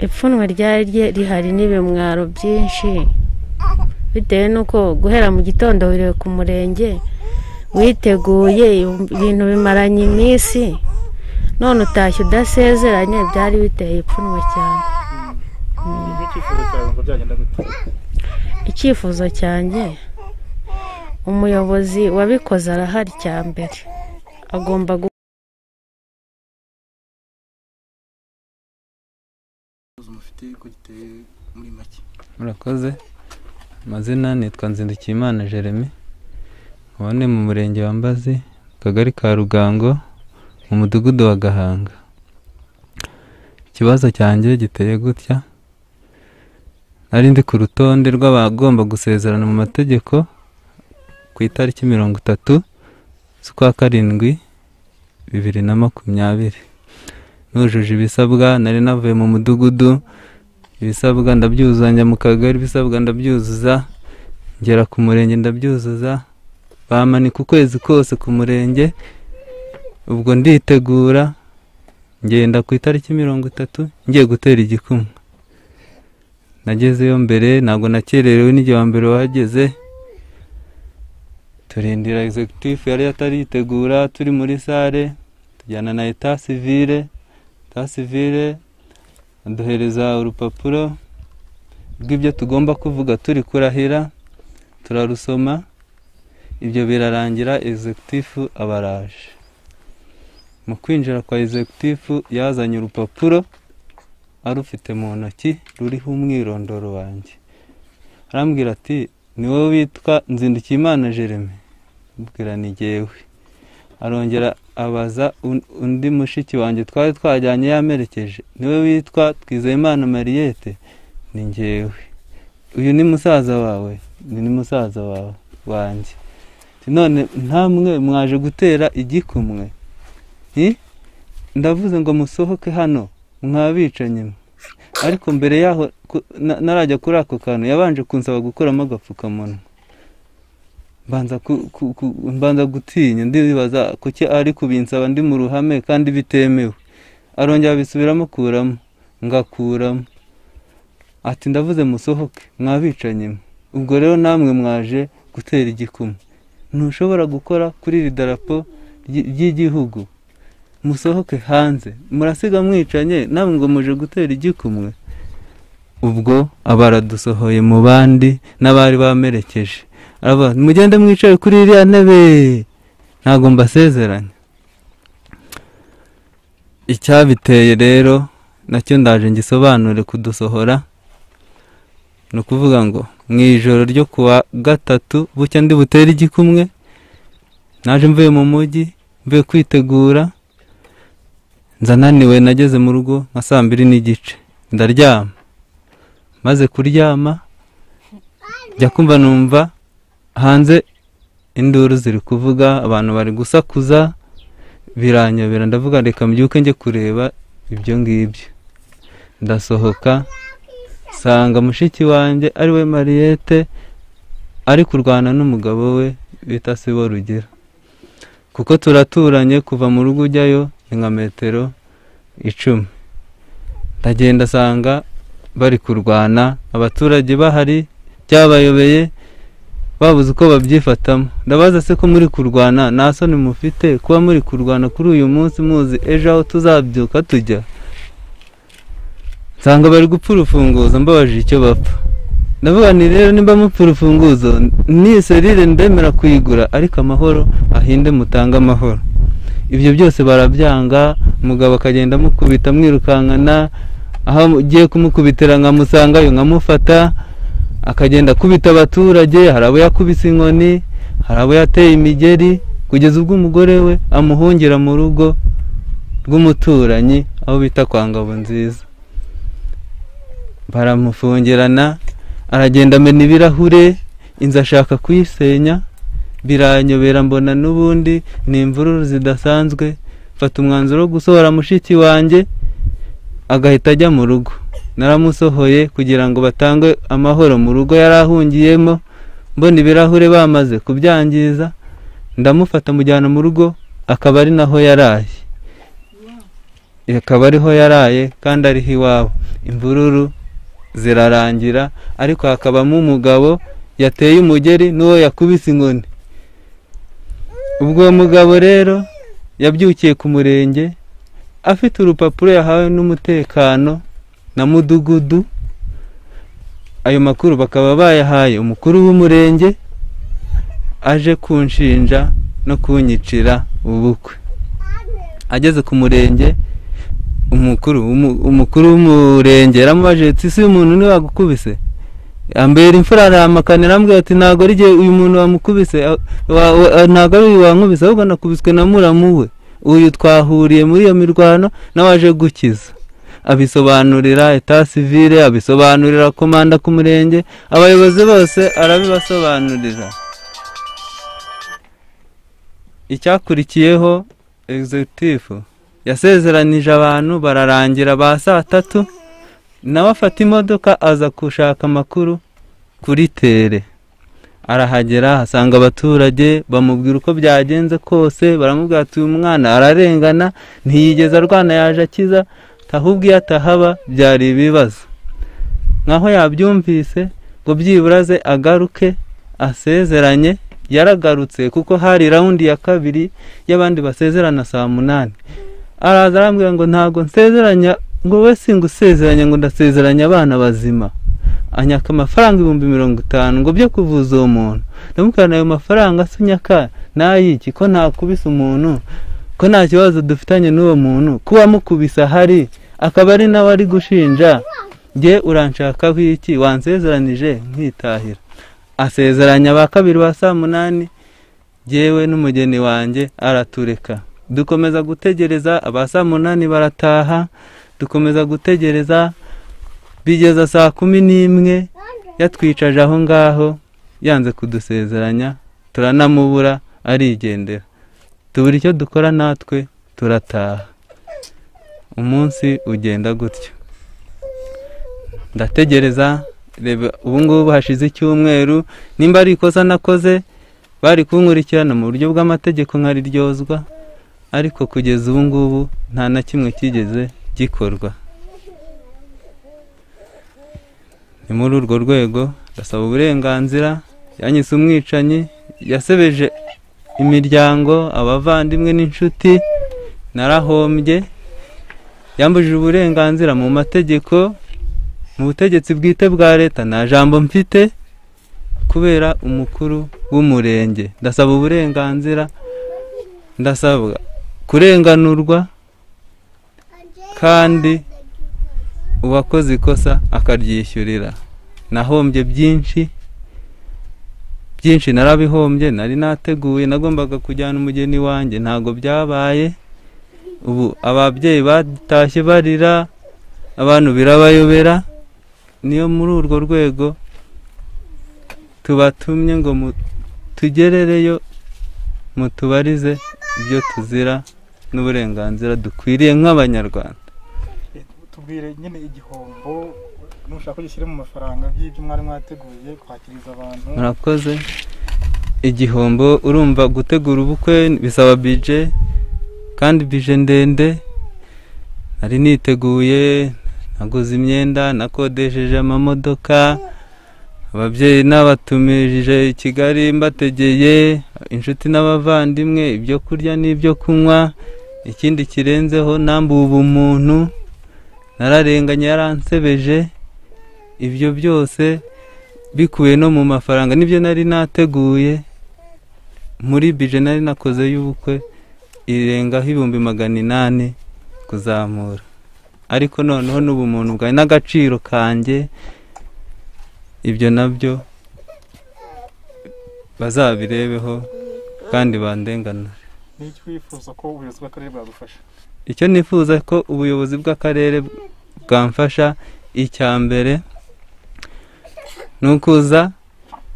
ipfunwe ryari rihari n'ibimwaro byinshi bitewe n'uko guhera mu gitondo wiriwe ku murenge witeguye ibintu bimaranye iminsi none utashye udasezeranye byari biteye ipfunwe cyane icyifuzo cyanjye umuyobozi wabikoze arahari cya mbere agomba murakoze amazina nitwa nzindukiyimana jeremy ubone mu murenge wa mbazi mu kagari ka rugango mu mudugudu wa gahanga ikibazo cyanjye giteye gutya nari ndi ku rutonde rw'abagomba gusezerana mu mategeko ku itariki mirongo itatu z'ukwa karindwi bibiri na makumyabiri nujuje ibisabwa nari navuye mu mudugudu ibisabwa ndabyuzanya mu kagari ibisabwa ndabyuzuza ngera ku murenge ndabyuzuza bamanika ukwezi kose ku murenge ubwo nditegura ngenda ku itariki mirongo itatu ngiye gutera igikumwe nagezeyo mbere ntabwo nakererewe n'igihe wa mbere wahageze turindira executive yari yataritegura turi muri sale tujyana na eta sivire eta sivire aduhereza urupapuro rw'ibyo tugomba kuvuga turi kurahira turarusoma ibyo birarangira executive abaraje mu kwinjira kwa executive yazanye urupapuro arufite mu ntoki ruriho umwirondoro wanjye arambwira ati ni wowe witwa nzindukiyimana jeremy mbwira ni jyewe arongera abaza undi mushiki wanjye twari twajyanye yamerekeje niwe witwa twizeyimana mariyete ni jyewe uyu ni musaza wawe ni musaza wawe wanjye none ntamwe mwaje gutera igikumwe ndavuze ngo musohoke hano mwabicanyi ariko mbere yaho narajya kuri ako kantu yabanje kunsaba gukuramo agapfukamunwa mbanza gutinya ndibaza kuki ari kubinsaba ndi mu ruhame kandi bitemewe arongera bisubiramo kuramo ngakuramo ati ndavuze musohoke mwabicanyi ubwo rero namwe mwaje gutera igikuma ntushobora gukora kuri iri darapo ry'igihugu musohoke hanze murasiga mwicanye namwe ngo muje gutera igikumwe ubwo abaradusohoye mu bandi n'abari bamerekeje mugende mwicaye kuri iriya ntebe ntabwo mbasezeranya icyabiteye rero nacyo ndaje ngisobanure kudusohora ni ukuvuga ngo mu ijoro ryo kuwa gatatu bucya ndi butere igikumwe naje mvuye mu mujyi mvuye kwitegura nzananiwe nageze mu rugo nka saa mbiri n'igice ndaryama maze kuryama njya kumva numva hanze induru ziri kuvuga abantu bari gusakuza biranyobera ndavuga reka mbyuke njye kureba ibyo ngibyo ndasohoka nsanga mushiki wanjye ari we mariyete ari kurwana n'umugabo we bita sibo rugira kuko turaturanye kuva mu rugo ujyayo ni nka metero icumi ndagenda asanga bari kurwana abaturage bahari byabayobeye babuze uko babyifatamo ndabaza se ko muri kurwana nta soni mufite kuba muri kurwana kuri uyu munsi muzi ejo aho tuzabyuka tujya nsanga bari gupfa urufunguzo mbabajije icyo bapfa ndavuga ni rero nimba mupfa urufunguzo ni serire ndemera kuyigura ariko amahoro ahinde mutange amahoro ibyo byose barabyanga umugabo akagenda amukubita amwirukankana aho ugiye kumukubitira nkamusangayo nkamufata akagenda akubita abaturage hari abo yakubise inkoni hari abo yateye imigeri kugeza ubwo umugore we amuhungira mu rugo rw'umuturanyi aho bita kwa ngabo nziza baramufungirana aragenda amena ibirahure inzu ashaka kuyisenya biranyobera mbona n'ubundi ni imvururu zidasanzwe mfata umwanzuro wo gusohora mushiki wanjye agahita ajya mu rugo naramusohoye kugira ngo batange amahoro mu rugo yari ahungiyemo mbona ibirahure bamaze kubyangiza ndamufata mujyana mu rugo akaba ari naho yaraye akaba ariho yaraye kandi ariho iwabo imvururu zirarangira ariko hakabamo umugabo yateye umugeri n'uwo yakubise inkoni ubwo uwo mugabo rero yabyukiye ku murenge afite urupapuro yahawe n'umutekano na mudugudu ayo makuru bakaba bayahaye umukuru w'umurenge aje kunshinja no kunyicira ubukwe ageze ku murenge umukuru umu- umukuru w'umurenge yaramubaje ati ese uyu muntu ntiwagukubise yambera imfura arahamakana arambwira ati ntabwo ari jye uyu muntu wamukubise a- wa- wa- ntabwo ari uyu wankubise ahubwo nakubiswe na muramu we uyu twahuriye muri iyo mirwano nawe aje gukiza abisobanurira eta sivire abisobanurira komanda ku murenge abayobozi bose arabibasobanurira icyakurikiyeho egizegitifu yasezeranije abantu bararangira ba saa tatu nawe afata imodoka aza gushaka amakuru kuri tere arahagera asanga abaturage bamubwira uko byagenze kose baramubwira ati uyu mwana ararengana ntiyigeze arwana yaje akiza ahubwo iyo atahaba byari ibibazo nkaho yabyumvise ngo byibura aze agaruke asezeranye yaragarutse kuko hari rawundi ya kabiri y'abandi basezerana saa munani araza arambwira ngo ntabwo nsezeranya ngo we singusezeranya ngo ndasezeranya abana bazima anyaka amafaranga ibihumbi mirongo itanu ngo byo kuvuza uwo muntu ndamubwira ayo mafaranga se unyaka n'ayiki ko ntakubise umuntu ko nta kibazo dufitanye n'uwo muntu kuba amukubise ahari akaba ari nawe ari gushinja nge uranshakaho iki wansezeranije nkitahira asezeranya ba kabiri ba saa munani yewe n'umugeni wanjye aratureka dukomeza gutegereza aba saa munani barataha dukomeza gutegereza bigeza saa kumi n'imwe yatwicaje aho ngaho yanze kudusezeranya turanamubura arigendera tubura icyo dukora natwe turataha umunsi ugenda gutyo ndategereza reba ubu ngubu hashize icyumweru nimba ari ikosa nakoze bari kunkurikirana mu buryo bw'amategeko nkariryozwa ariko kugeza ubu ngubu nta na kimwe kigeze gikorwa ni muri urwo rwego ndasaba uburenganzira yanyise umwicanyi yasebeje imiryango abavandimwe n'inshuti narahombye yambujije uburenganzira mu mategeko mu butegetsi bwite bwa leta nta jambo mfite kubera umukuru w'umurenge ndasaba uburenganzira ndasabwa kurenganurwa kandi uwakoze ikosa akaryishyurira nahombye byinshi byinshi narabihombye nari nateguye nagombaga kujyana umugeni wanjye ntabwo byabaye ubu ababyeyi batashye barira abantu birabayobera niyo muri urwo rwego tubatumye ngo mu- tugerereyo mutubarize ibyo tuzira n'uburenganzira dukwiriye nk'abanyarwanda tubwire nyine igihombo nushaka gishyire mu mafaranga by'ibyo mwari mwateguye kwakiriza abantu murakoze igihombo urumva gutegura ubukwe bisaba bije kandi bije ndende nari niteguye naguze imyenda nakodesheje amamodoka ababyeyi nabatumije i kigali mbategeye inshuti n'abavandimwe ibyo kurya n'ibyo kunywa ikindi kirenzeho nambuwe ubumuntu nararenganye yaransebeje ibyo byose bikuwe no mu mafaranga nibyo nari nateguye muri bije nari nakoze y'ubukwe irengaho ibihumbi magana inani kuzamura ariko noneho n'ubumuntu bwawe n'agaciro kanjye ibyo nabyo bazabirebeho kandi bandenganure n'icyo wifuza ko ubuyobozi bw'akarere bwagufasha icyo nifuza ko ubuyobozi bw'akarere bwamfasha icya mbere ni ukuza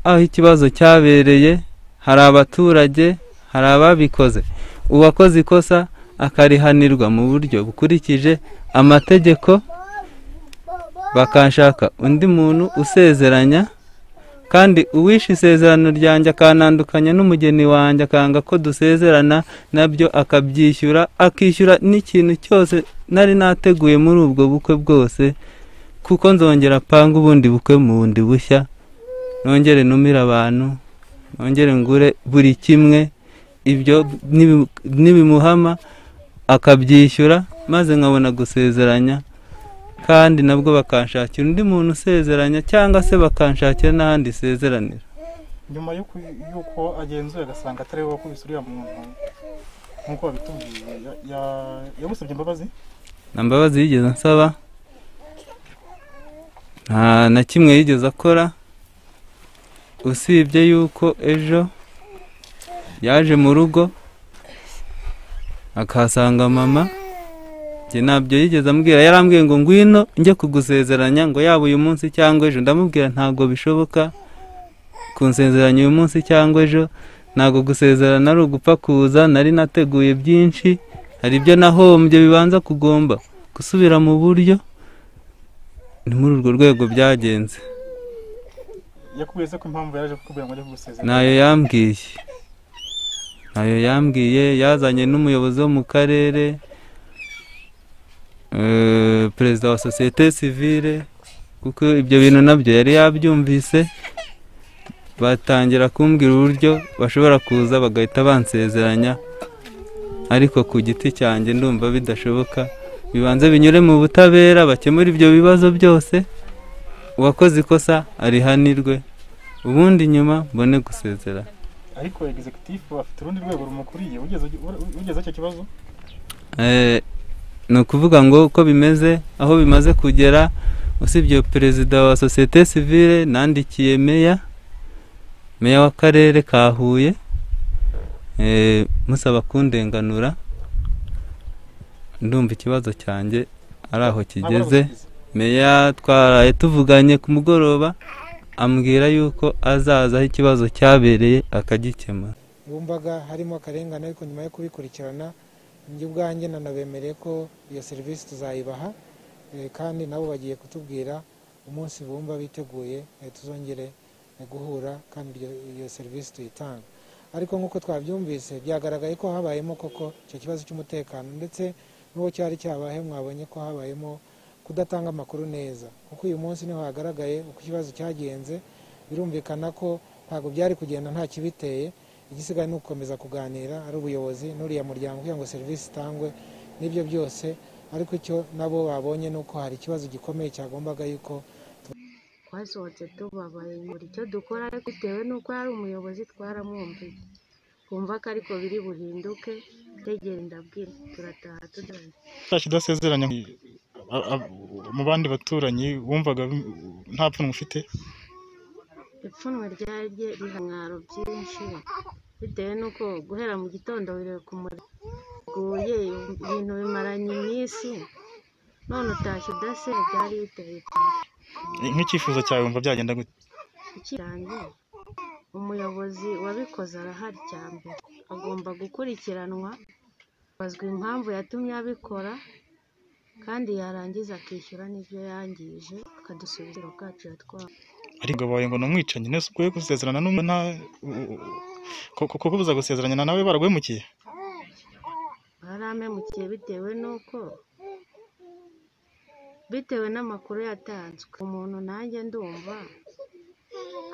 aho ikibazo cyabereye hari abaturage hari ababikoze uwakoze ikosa akarihanirwa mu buryo bukurikije amategeko bakashaka undi muntu usezeranya kandi uwishe isezerano ryanjye akanandukanya n'umugeni wanjye akanga ko dusezerana nabyo akabyishyura akishyura n'ikintu cyose nari nateguye muri ubwo bukwe bwose kuko nzongera apanga ubundi bukwe mu bundi bushya nongere numire abantu nongere ngure buri kimwe ibyo nibi- nibimuhama akabyishyura maze nkabona gusezeranya kandi nabwo bakanshakira undi muntu usezeranya cyangwa se bakanshakira n'ahandi sezeranira nyuma y'uko y'uko agenzuye agasanga atari wowe wakubise uriya muntu nk'uko wabitubwiye ya- ya- yagusabye imbabazi nta mbabazi yigeze ansaba nta na kimwe yigeze akora usibye yuko ejo yaje mu rugo akahasanga mama njye ntabyo yigeze ambwira yarambwiye ngo ngwino njye kugusezeranya ngo yaba uyu munsi cyangwa ejo ndamubwira ntabwo bishoboka kunsezeranya uyu munsi cyangwa ejo ntabwo gusezerana ari ugupfa kuza nari nateguye byinshi hari ibyo nahombye bibanza kugomba gusubira mu buryo ni muri urwo rwego byagenze yakubwiye se ko impamvu yaje kukubwira ngo ajye kugusezerera ntayo yambwiye ntayo yambwiye yazanye n'umuyobozi wo mu karere eh, perezida wa sosiyete sivire kuko ibyo bintu nabyo yari yabyumvise batangira kumbwira uburyo bashobora kuza bagahita bansezeranya ariko ku giti cyanjye ndumva bidashoboka bibanze binyure mu butabera bakemure ibyo bibazo byose uwakoze ikosa arihanirwe ubundi nyuma mbone gusezera ariko egizekitifu afite urundi rwego rumukuriye wigeze ugi- ugezeho icyo kibazo Eh, ni ukuvuga ngo uko bimeze aho bimaze kugera usibye perezida wa sosiyete sivire nandikiye meya meya w'akarere ka huye eh, musaba kundenganura ndumva ikibazo cyanjye ari aho Ntabwo kigeze aragusubiza. meya twaraye tuvuganye ku mugoroba ambwira yuko azaza aho ikibazo cyabereye akagikemura bumvaga harimo akarengane ariko nyuma yo kubikurikirana njye ubwanjye nanabemereye ko iyo serivisi tuzayibaha eh, kandi nabo bagiye kutubwira umunsi bumva biteguye eh, tuzongere eh, guhura kandi iryo- iyo serivisi tuyitange ariko nk'uko twabyumvise byagaragaye ko habayemo koko icyo kibazo cy'umutekano ndetse n'uwo cyari cyabaye mwabonye ko habayemo kudatanga amakuru neza kuko uyu munsi niho hagaragaye uko ikibazo cyagenze birumvikana ko ntabwo byari kugenda nta kibiteye igisigaye ni ugukomeza kuganira ari ubuyobozi n'uriya muryango kugira ngo serivisi itangwe n'ibyo byose ariko icyo nabo babonye ni uko hari ikibazo gikomeye cyagombaga yuko twasohotse tubabaye buri icyo dukora ariko bitewe n'uko yari umuyobozi twaramwumviye twumva ko ariko biri buhinduke tegera ndabwira turataha tujyanye Ntacyo udasezeranya a- a- mu bandi baturanyi wumvaga bi- nta pfunwe ufite ipfunwe ryari rye riha mwaro byinshi bitewe n'uko guhera mu gitondo biri kumuriguye ibintu bimaranye iminsi none utashye udase byari biteye cyane nk'icyifuzo cyawe wumva byagenda gute ikiranye umuyobozi wabikoze arahari cya mbere agomba gukurikiranwa bazwa impamvu yatumye abikora kandi yarangiza akishyura n'ibyo yangije akadusubizira ubwacu yatwaye ariko umugabo wawe ngo ni umwicanyi nese ubwo we gusezerana n'umwe nta kuko buza gusezeranya nawe baraguhemukiye baramemukiye bitewe n'uko bitewe n'amakuru yatanzwe umuntu nanjye ndumva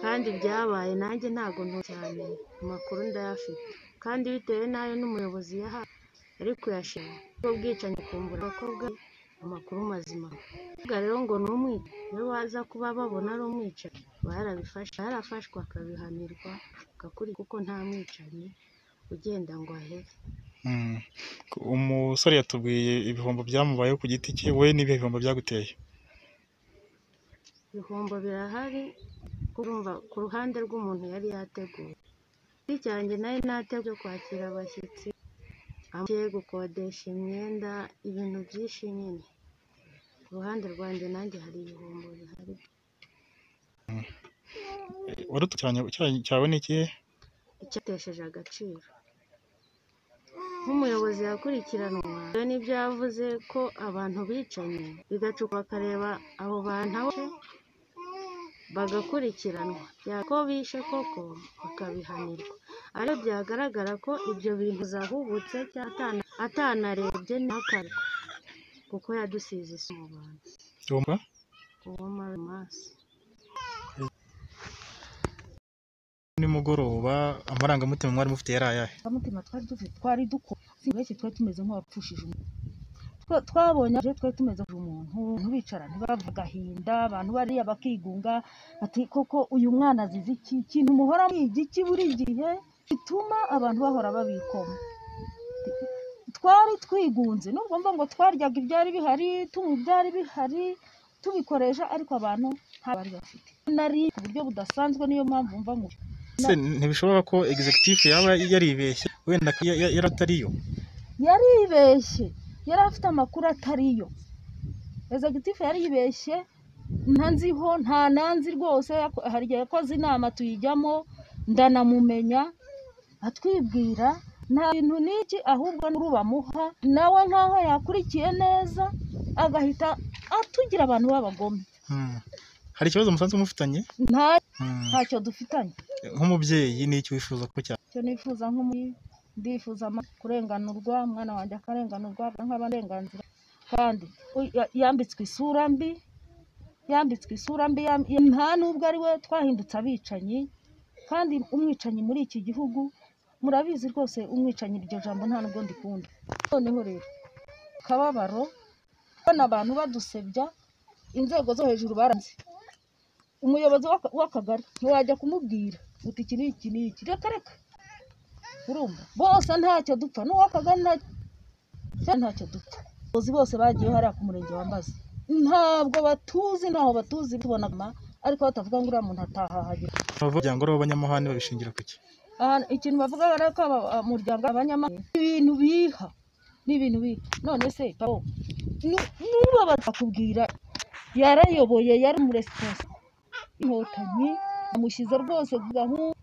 kandi byabaye nanjye ntabwo nto cyane amakuru ndayafite kandi bitewe n'ayo n'umuyobozi yahawe ariko yashima ubwo bwicanyi kumbura abakobwa amakuru mazima Kuvuga rero ngo ni umwica iyo baza kuba babona ari umwicanyi barabifashe yarafashwe akabihanirwa agakuri kuko nta mwicanyi ugenda ngo ahebe Mm. umusore yatubwiye ibihombo byamubayeho ku giti cye we n'ibihe bihombo byaguteye ibihombo birahari kurumva ku ruhande rw'umuntu yari yateguye igiti cyanjye nari nateguye kwakira abashyitsi amugiye gukodesha imyenda ibintu byinshi nyine ku ruhande rwanjye nanjye hari ibihombo bihari warutukiranye cyawe ni ikihe icyatesheje agaciro nk'umuyobozi yakurikiranwa we nibyo yavuze ko abantu bicanye bigacupa bakareba abo bantu aho bishe, bagakurikiranwa byako bishe koko bakabihanirwa ariko byagaragara ko ibyo bintu zahubutse cyangwa atana- atanarebye ntakarekwe kuko yadusize isi mu bantu Wumva? uwo marimasi nimugoroba amarangamutima mwari mufite yari ayahe mutima twari dufite twari dukora benshi twari tumeze nk'abapfushije umuntu Twa- twabonye aje twari tumeze umuntu abantu bicara ntibavuga agahinda abantu bariya bakigunga bati koko uyu mwana azize iki ikintu muhora mwiga iki buri gihe gituma abantu bahora babikoma twari twigunze nubwo mva ngo twaryaga ibyari bihari tunywa ibyari bihari tubikoresha ariko abantu nta bari bafite nari ku buryo budasanzwe niyo mpamvu mva ngo se ntibishoboka ko executive yaba yaribeshye wenda ko ya- ya- yari atariyo yaribeshye yari afite amakuru atariyo executive yaribeshye ntanziho nta nanzi rwose yako- hari igihe yakoze inama tuyijyamo ndanamumenya atwibwira nta bintu n'iki ahubwo n'uru bamuha nawe nk'aho yakurikiye neza agahita atugira abantu b'abagome Hmm. hari ikibazo musanzwe mufitanye nta Hmm. ntacyo dufitanye nk'umubyeyi ni iki wifuza ko cya icyo nifuza nk'umuyi ndifuza ama- kurenganurwa umwana wanjye akarenganurwa nk'abarenganzira kandi u- ya- yambitswe isura mbi yambitswe isura mbi yam- ya- nta nubwo ari we twahindutse abicanyi kandi umwicanyi muri iki gihugu murabizi rwose umwicanyi iryo jambo nta nubwo ndikunda noneho rero akababaro kubona abantu badusebya inzego zo hejuru baranze umuyobozi w'aka- w'akagari ntiwajya kumubwira uti iki ni iki ni iki reka reka urumva bose ntacyo dupfa n'uwakagari ntacyo cyane ntacyo dupfa abayobozi bose bagiye hariya ku murenge wa mbazi ntabwo batuzi ntaho batuzi tubona ma ariko batavuga ngo uriya muntu atahahagera abavuryango b'abanyamuhane babishingira ku iki ahantu ikintu bavuga ari ko aba- umuryango abanyamahanga ibintu biha ni ibintu biha none se pao nu- nuba batakubwira yarayoboye yari umuresponsa inkotanyi amushyize rwose ku gahunda